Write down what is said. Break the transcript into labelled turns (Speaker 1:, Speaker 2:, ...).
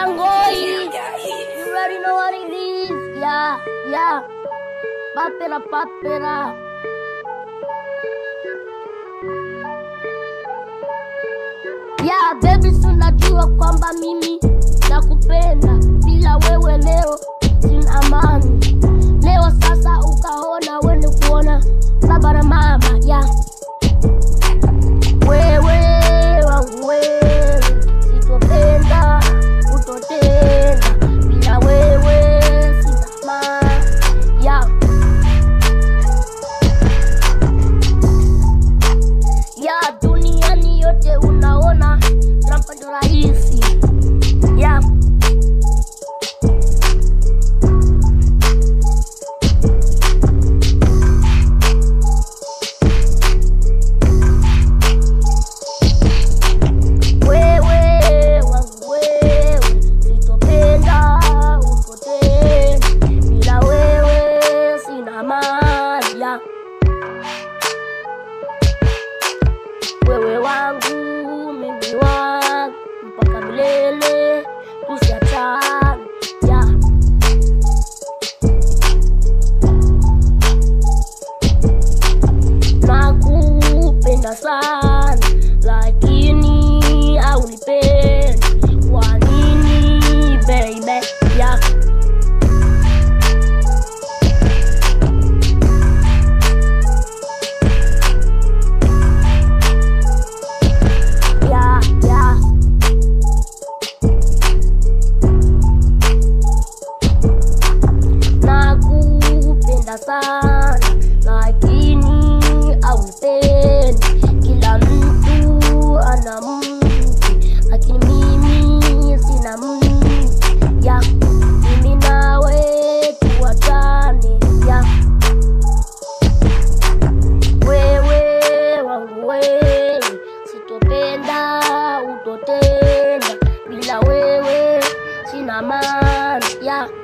Speaker 1: Ngoi. You already know what it is. Yeah, yeah. Papera, papera. Yeah, baby, si unajua kwamba mimi nakupenda, bila wewe leo sina amani. Leo sasa ukaona wende kuona baba na mama yeah. Wewe wangu wewe, sitopenda utotenda, bila wewe sina amani yeah. ya duniani yote unaona Trump ndo rahisi ya wewe wangu wewe sitopenda upotee bila wewe sina amani ya wewe wangu mimi wangu mpaka milele tusiachane yeah. nakupenda sana lakini haunipendi kwa nini baby yeah. yeah, yeah. nakupenda sana lakini aupendi kila mtu ana mtu lakini mimi sina mtu ya mimi nawe tuwachane ya wewe wangu wewe sitopenda utotenda bila wewe sina maana ya